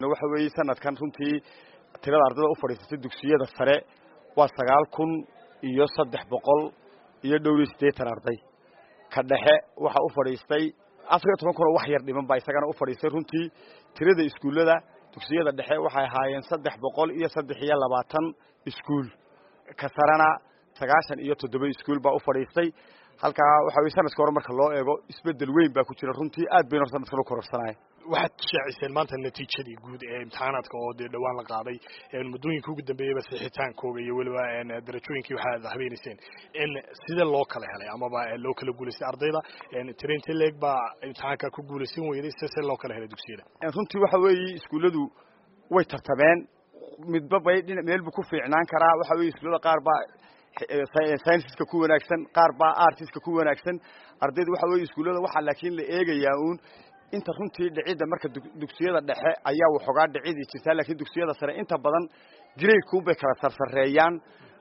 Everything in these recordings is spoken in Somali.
waxa weeye sanadkan runtii tirada ardayda u fadhiisatay dugsiyada sare waa sagaal kun iyo saddex boqol iyo dhowr iyo siddeetan arday ka dhexe waxaa u fadhiistay afar iyo toban kun oo wax yar dhiman baa isagana u fadhiistay runtii tirada iskuullada dugsiyada dhexe waxay ahaayeen saddex boqol iyo saddex iyo labaatan iskuul ka sarena sagaashan iyo toddoba iskuul baa u fadhiistay halkaa waxa weye sanadka hore marka loo eego isbedel weyn baa ku jira runtii aad bayna hor sanadkan u kororsanaya waxaad shaaciseen maanta natiijadii guud ee imtixaanaadka oo dee dhowaan la qaaday muddooyinka ugu dambeeyaba sixitaankooga iyo weliba darajooyinkii waxaad habeenayseen sidee loo kala helay amaba loo kala guulaystay ardayda trinty leeg baa imtixaanka ku guulaysan weyday se see loo kala helay dugsiyada runtii waxa weeye iskuulladu way tartameen midba bay dhina meel buu ku fiicnaan karaa waxa weye iskuullada qaar baa scienceska ku wanaagsan qaar baa artiska ku wanaagsan ardayda waxa weye iskuullada waxaa laakiin la eegayaa uun inta runtii dhicidda marka dugsiyada dhexe ayaa waxoogaa dhicidii jirtaa laakiin dugsiyada sare inta badan gradeku bay kala sarsareeyaan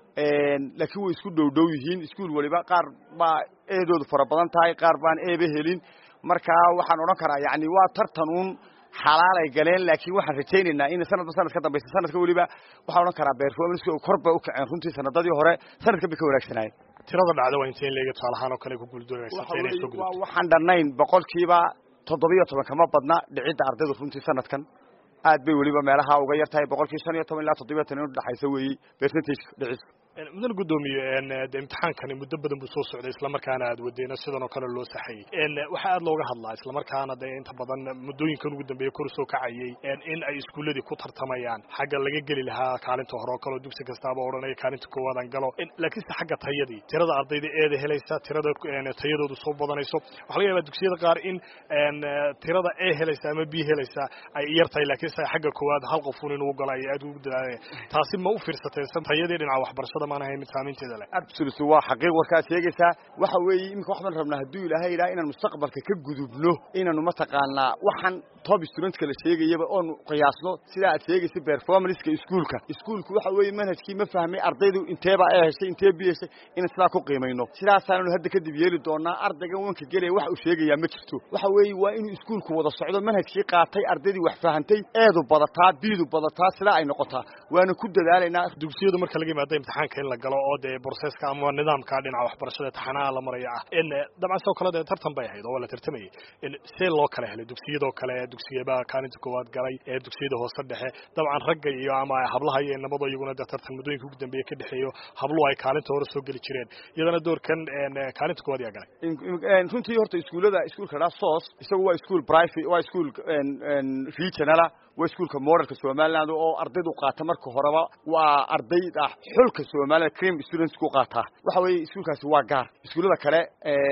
laakiin way isku dhow dhow yihiin iskuol waliba qaar baa eedoodu fara badan tahay qaar baan eeba helin marka waxaan odhan karaa yani waa tartan uun xalaalay galeen laakiin waxaan rajaynaynaa in sanadba sanad ka dambaysa sanadka weliba waxaan odhan karaa performance kor bay u kaceen runtii sanadadii hore sanadkan bay ka wanaagsanaayeen tirada dhacda waa intee leega tusaalahaan oo kale ku guuldoonaysa inay soo gudubto waxaan dhannayn boqolkiiba toddobiyo toban kama badna dhicidda ardaydu runtii sanadkan aad bay weliba meelaha uga yar tahay boqolkii shan iyo toban ilaa toddobiyo toban in udhexaysa weeye percentage dhicis mudan guddoomiye de imtixaankani muddo badan buu soo socday islamarkaana aad wadeena sidan oo kale loo saxayey waxaa aad looga hadlaa islamarkaana de inta badan muddooyinkan ugu dambeeya kor soo kacayey in ay iskuuladii ku tartamayaan xagga laga geli lahaa kaalinta hore oo kaleo dugsi kastaaba odhanaya kaalinta koowaadaan galo laakiinse xagga tayadii tirada ardayda eeda helaysa tirada tayadoodu soo badanayso waxa laga yaabaa dugsiyada qaar in tirada e helaysa ama b helaysa ay yar tahay laakiinse xagga koowaad hal qofun inuu galo ay aad ugu dadaalaya taasi ma u fiirsateen tayadii dhinaca waxbarashada absolutely waa xaqiiq warkaad sheegaysaa waxa weeye iminka waxbaan rabnaa hadduu ilaahay yidhaha inaan mustaqbalka ka gudubno inaanu mataqaanaa waxaan top studentka la sheegayaba oonu qiyaasno sidaa aad sheegaysa performanceka iskuolka iskuolku waxa weeye manhajkii ma fahmay ardaydu inteeba ee heshay intee bi heshay inaan sidaa ku qiimayno sidaasaananu hadda kadib yeeli doonaa ardaygan wanka gelaya wax uu sheegayaa ma jirto waxa weeye waa inuu iskuolku wada socdo manhajkii qaatay ardaydii wax fahantay eedu badataa biidu badataa sidaa ay noqotaa waana ku dadaalaynaa dugsiyadu marka laga yimaada imtixaanka in la galo oo dee broseska ama nidaamka dhinaca waxbarashada taxanaha la maraya ah dabcan sidoo kale dee tartan bay ahayd oo waa la tartamayay see loo kala helay dugsiyadoo kale dugsiyaba kaalinta koowaad galay ee dugsiyada hoose dhexe dabcan ragga iyo ama hablaha iyo nabado iyaguna dee tartan muddooyinka ugu dambeeya ka dhexeeyo habluhu ay kaalinta hore soo geli jireen iyadana doorkan kaalinta koowaad yaa galay runtii horta iskuullada iskuolka dhaa sos isagu waa ischool private waa ischool regionala waa iskuolka modelka somaliland oo ardaydu qaata marka horeba waa arday ah xulka somaliland cream students ku qaataa waxa weeye iskuolkaasi waa gaar iskuullada kale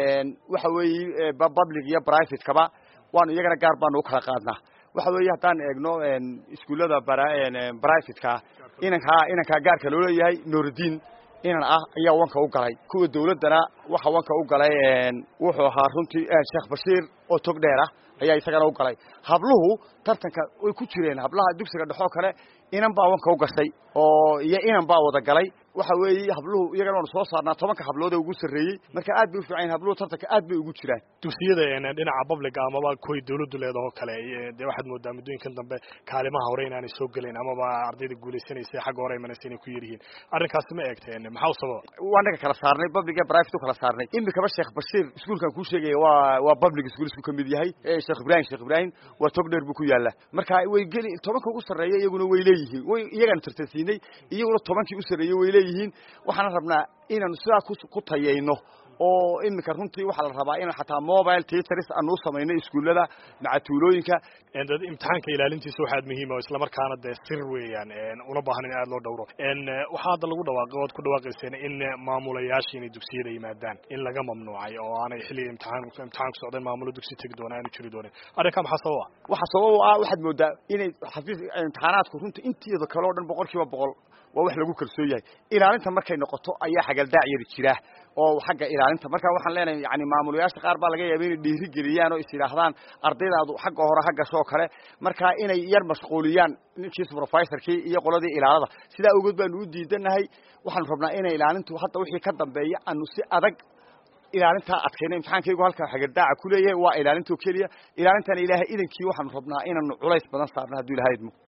waxa weeye public iyo private kaba waanu iyagana gaar baanu u kala qaadnaa waxa weeye haddaan eegno iskuullada privateka inankaa inankaa gaarka loo leeyahay nuruddin inan ah ayaa wanka u galay kuwa dawladdana waxa wanka u galay wuxuu ahaa runtii sheekh bashiir oo tog dheer ah ayaa isagana u galay habluhu tartanka way ku jireen hablaha dugsiga dhexoo kale inan baa wanka u gashay oo iyo inan baa wada galay waxa weeye habluhu iyagana waanu soo saarnaa tobanka hablood ee ugu sarreeyey marka aad bay u fiican yahin habluhu tartanka aad bay ugu jiraan dugsiyada dhinaca publica amaba kuway dawladdu leedahoo kale dee waxaad moodaa muddooyinkan dambe kaalimaha hore inaanay soo gelayn amaba ardayda guulaysanaysa xagga hore imanaysa inay ku yaryihiin arrinkaasi ma eegteen maxaa u sababa waa naga kala saarnay public iyo private u kala saarnay imikaba sheekh bashiir iskuolkan kuu sheegaya waa waa public school isku ka mid yahay sheekh ibrahim sheekh ibrahim waa tog dheer buu ku yaalla marka way geli tobanka ugu sarreeya iyaguna way leeyihiin way iyagaanu tartansiinay iyaguna tobankii u sarreeyey way leeyihiin waxaana rabnaa inaanu sidaa ku tayayno oo iminka runtii waxaa la rabaa in xataa mobile teaters aanu u samayno iskuullada macatuulooyinka imtixaanka ilaalintiisa waxaad muhiima oo islamarkaana dee sir weeyaan una baahan in aad loo dhowro waxaa hadda lagu dhawaaqay oad ku dhawaaqayseen in maamulayaasha inay dugsiyada yimaadaan in laga mamnuucay oo aanay xilliga imtixaan imtixaanku socdeen maamulo dugsi tegi doona aanu jiri doonin arrinkaa maxaa sabab ah waxaa sabab ah waxaad moodaa inay xafiis imtixaanaadku runtii inteeda kale o dhan boqol kiiba boqol waa wax lagu kalsoon yahay ilaalinta markay noqoto ayaa xagaldaac yari jira oo xagga ilaalinta marka waxaan leenahay yani maamulayaasha qaar baa laga yaaba inay dhiiri geliyaan oo is yidhaahdaan ardaydaadu xagga hore ha gasho oo kale marka inay yar mashquuliyaan ninkii supervisorkii iyo qoladii ilaalada sidaa awgeed baanu u diidanahay waxaanu rabnaa inay ilaalintu hadda wixii ka dambeeya aanu si adag ilaalintaa adkayna imtixaankaygu halkaa xagaldaaca ku leeyahay waa ilaalintoo keliya ilaalintana ilaahay idankii waxaanu rabnaa inaanu culays badan saarno hadduu ilahay idmo